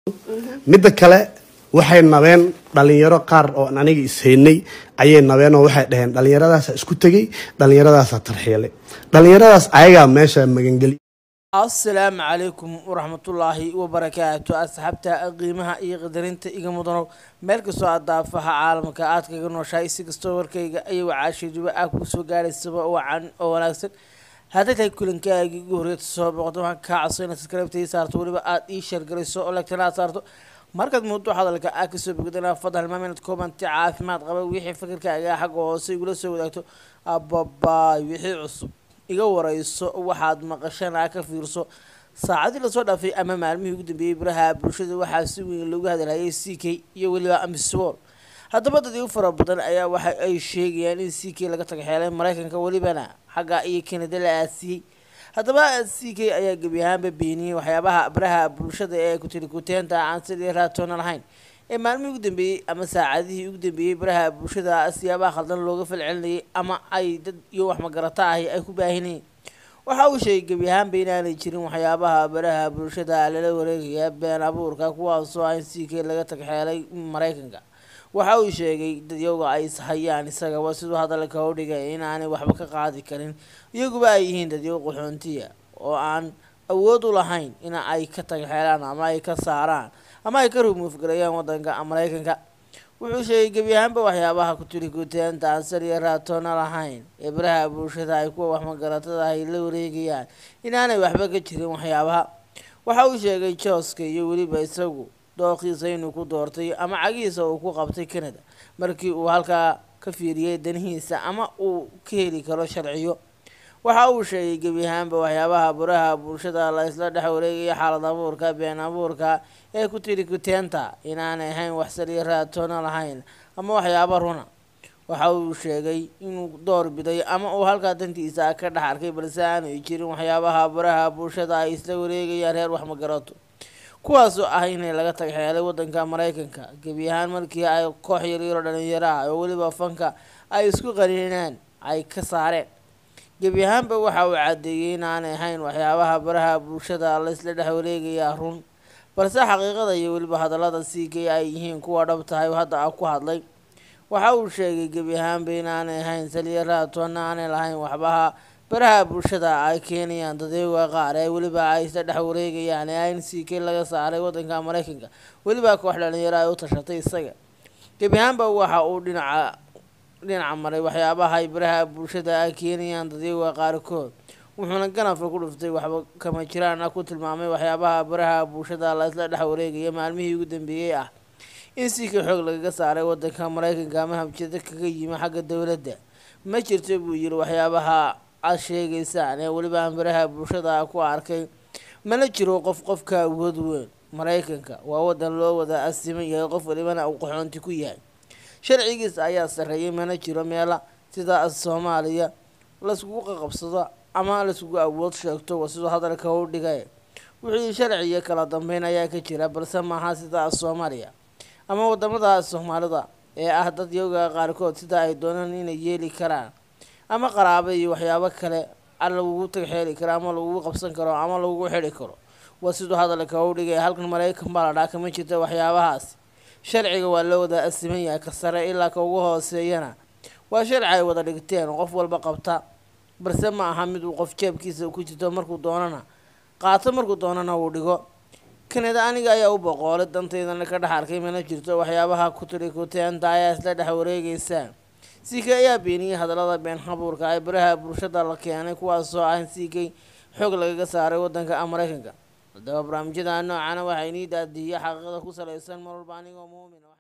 midda kale waxay nabeen dhalinyaro qaar oo aan aniga ishaynay ayay nabeen oo waxay dhaheen dhalinyaradaasa isku tegey dhalinyaradaasa tarxiilay dhalinyaradaas ayagaa meesha magangeliy asalaamu calaykum waraxmatullaahi wabarakaatu asxaabta qiimaha iyo qadarinta iga mudanow meel kastoo aad daafaha caalamka aad kaga nooshahay si kastoo warkayga ayagoo caashiduba ah kuu soo gaaraysaba wacan oo wanaagsan hadday tahay kulankaagii ugu horreeta soo boqoto waxaan kaa codso inaad subscribe saarto weliba aad ii sheergarayso oo lagtana aad saarto markaad muddo hadalka aad kasoo bogdana fadal hilmaam inaad koobanti caafimaad qaba wixii fikirkaaga xagga hoose igula soo wadaagto ababaay wixii cusub iga wareyso waxaad maqashana ka fiirso saacadii lasoo dhaafay ama maalmihii ugu dambeeyey baraha bulshada waxaa si weyn loogu hadalhayay c k iyo weliba amiswol haddaba dad igu fara badan ayaa waxa ay sheegayaan in c k laga tagaxeelay mareykanka welibana xagga iyo kanada la aasiyey haddaba c k ayaa gebi ahaanba beeniyey waxyaabaha baraha bulshada ee kutilikuteenta aan sidii raatoona lahayn ee maalmihii ugu dambeeyey ama saacadihii ugu dambeeyey baraha bulshada siyaabaha khaldan looga falcelinayay ama ay dad iyo wax magarata ahi ay ku baahinayeen waxa uu sheegay gebi ahaanba inaanay jirin waxyaabaha baraha bulshada lala wareegaya been abuurka kuwaasoo ah in c k laga tagxeelay mareykanka waxa uu sheegay dadyowga ay ishayaan isagaba siduu hadalka u dhigay inaanay waxba ka qaadi karin iyaguba ay yihiin dadyow qaxoontiya oo aan awood u lahayn in ay ka tagxeelaan ama ay ka saaraan ama ay ka rumuufgareeyaan wadanka mareykanka wuxuu sheegay gebi ahaanba waxyaabaha kutilikuteenta aan saliya raatoona lahayn ee baraha bulshada ay kuwa waxmagaratada ay la wareegayaan inaanay waxba ka jirin waxyaabaha waxa uu sheegay jooska iyo weliba isagu dooqiisa inuu ku doortay ama cagihiisa uu ku qabtay canada markii uu halkaa ka fiiriyey danihiisa ama uu ka heli karo sharciyo waxa uu sheegay gebi ahaanba waxyaabaha baraha bulshada la isla dhex wareegaya xaalad abuurka been abuurka ee ku tiri kuteenta inaanay ahayn wax saliya raatoona lahayn ama waxyaaba runa waxa uu sheegay inuu door biday ama uu halkaa dantiisa ka dhex arkay balse aanay jirin waxyaabaha baraha bulshada ay isla wareegayaan reer wax magarato kuwaasoo ah inay laga tagxeelay wadanka mareykanka gebi ahaan markii ay koox yaryaro dhalinyaro ah oo weliba fanka ay isku qaninaan ay ka saareen gebi ahaanba waxa uu caddeeyey inaanay ahayn waxyaabaha baraha bulshada la isla dhex wareegayaa run balse xaqiiqada iyo weliba hadallada c k ay yihiin kuwa dhab tahay hadda a ku hadlay waxa uu sheegay gebi ahaanba inaanay ahayn saliya raatoona aanay lahayn waxbaha baraha bulshada ay keenayaan dadayga qaar ee weliba ay isla dhex wareegayaan ee in c k laga saaray wadanka mareykanka weliba koox dhalinyaro ay u tashatay isaga gebi ahaanba waxa uu dhinaca dhinaca maray waxyaabaha ay baraha bulshada ay keenayaan dadayga qaarkood wuxuuna ganafka ku dhuftay waxba kama jiraan ah ku tilmaamay waxyaabaha baraha bulshada la isla dhex wareegaya maalmihii ugu dambeeyey ah in si ka xoog lagaga saaray wadanka mareykanka ama habjada kaga yimi xagga dowladda ma jirto buu yiri waxyaabaha aad sheegaysaan ee weliba aan baraha bulshada ku arkay mana jiro qof qofka awood weyn mareykanka waa wadan loo wada asiman yahay qof walibana uu qaxoonti ku yahay sharcigiisa ayaa sarreeyay mana jiro meela sida soomaaliya laiskugu qaqabsado ama laiskugu awood sheegto waa siduu hadalka u dhigay wixii sharciyo kala dambeyn ayaa ka jira balse maaha sida soomaaliya ama wadamada soomaalida ee ah dad yoga qaarkood sida ay doonaan inay yeeli karaan ama qaraabo iyo waxyaabo kale lagugu tagxeeli karo ama lagugu qabsan karo ama lagugu xidhi karo waa siduu hadalka u dhigay halkan mareykan baa la dhaa kama jirta waxyaabahaas sharciga waa loo wada asiman yahay ka sare ilaa ka ugu hooseeyana waa sharci ay wada dhigteen qof walba qabta balse ma aha mid uu qof jeebkiisa ku jirto markuu doonana qaato markuu doonana uu dhigo kanada aniga ayaa u boqoolay dantaydana ka dhex arkay mana jirto waxyaabaha kutirikuteenta ayaa isla dhex wareegaysaa c k ayaa beeniyey hadallada been habuurka ay baraha bulshada la keenay kuwaasoo ah in c k xoog lagaga saaray wadanka mareykanka haddaba barnaamijyada noocana waxaa inii daadiiya xaqiiqada ku salaysan mar walba anigoo muumin